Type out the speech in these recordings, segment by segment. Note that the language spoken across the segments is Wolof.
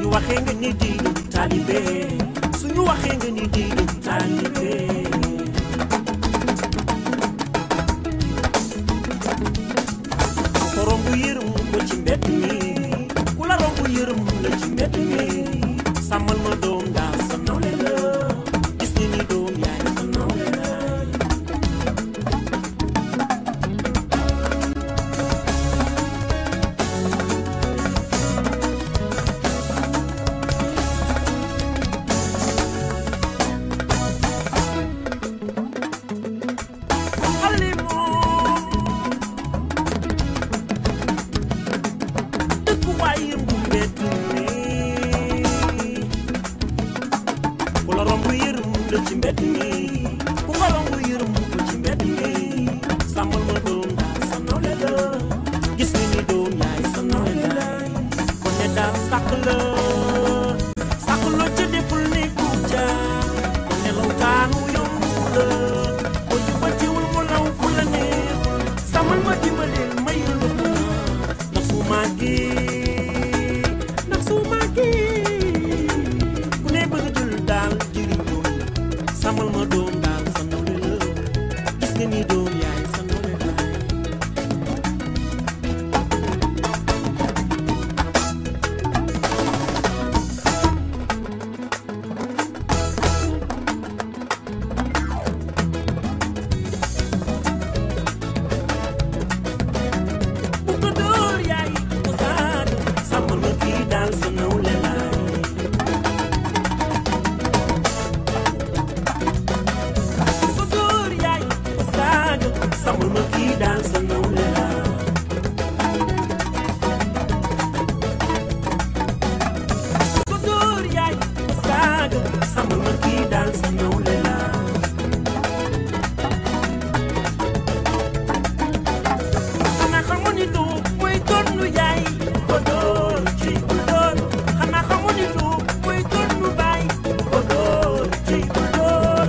waxee nga ni di du taalibe suñu waxee nga ni di du taalibe ko romb yërëm ko ci mbedd mi ku la romb yërëm la ci mbedd mi sàmmal ma doom daa sa nawle la gis nga ni doom yaay sa nawle la xale moom dëkkuwaay bu mbedd mi ku la romb yërëm la ci mbedd mi ku nga romb yërëm ko ci mbedd mi sàmmal ma doom daal sa nawle la gis nga ni doom yaay sa nawle la kon ne daal sàkk la sàkk la ca deful ni ku jaar kon nelaw kaanu yomb la boo jubbantiwul mu law fu la neexul sàmmal ma dimbaleel may la lu ndax su màggee ndax su màggee ku ne bëgg jël daal jëriñoo sàmmal ma doom daal sa nawle la gis nga ni doom yaay sa nawle la bu ko dóor yaay ko saaga sàmmal ma kii daal sa nawle laay bu ko dóor yaay ko saaga sàmmal ma kii daal sa nawle laay bu ko dóor yaay ko saaga sàmmal ma kii daal sa nawle laay xanaa xamoon ni du mooy donnu yaay ko dóor ci ku dóor xanaa xamoon ni du mooy donnu baay ko dóor ci ku dóor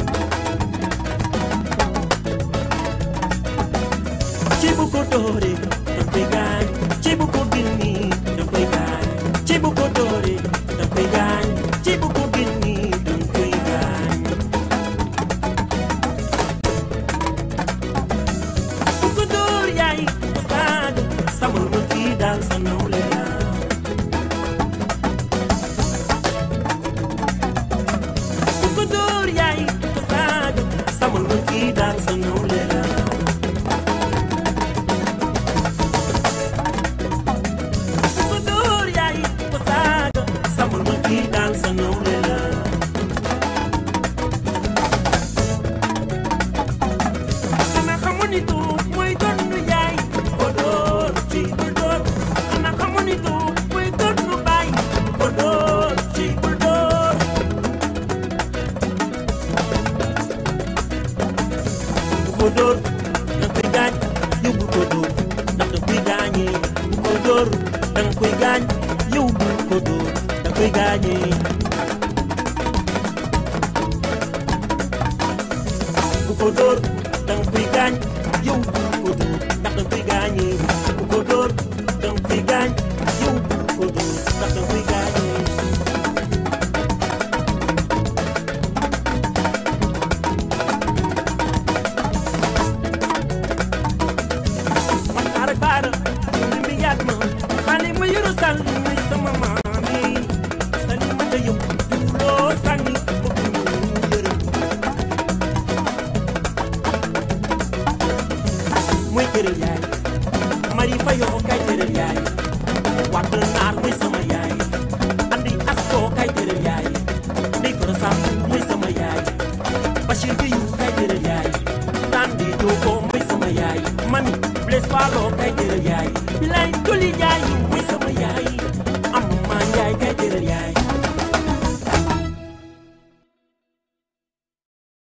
ci bu ko dóoree da koy gaañ ci bu ko binni da koy gaañ ci bu ko dóoree da koy gaañ ci bu ko binni da koy gaañ bu ko dóor yaay ko saaga samal ma kii daal sa nawle la bu ko dóor yaay ko saaga samal ma kii daal sa nawle la bu ko dóor yaay ko saaga samal ma kii daal sa nawle la xanaa xamoon ni du mooy donnu yaay ko dóor ci bul dóor xanaa xamoon ni du mooy donnu baay ko dóor ci bul dóor bu ko dóor da koy gaañ yow bu ko dóor ndax da koy gaañee bu ko dóor da nga koy gaañ yow bu ko dóor da koy gaañee bu ko dóor da nga koy gaañ yow bu ko dóor ndax da koy gaañee bu ko dóor da nga koy gaañ yow bu ko dóor ndax da koy gaañee man xaar ak baara li mi yaat ma xale ma yoro sàll muy sama maam yi sali ma ca yow loo sànni bëgg ñu yërëm mooy këral yaay mari fa yoo kay këral yaay wàtt naar mooy sama yaay andi asto kay këral yaay ndey koro sam mooy sama yaay bachir bi yu kay këral yaay daan di dogo mooy sama yaay mami bles falo kay këral yaay bilay toli yaay mooy sama yaay am maa yaay kay këral yaay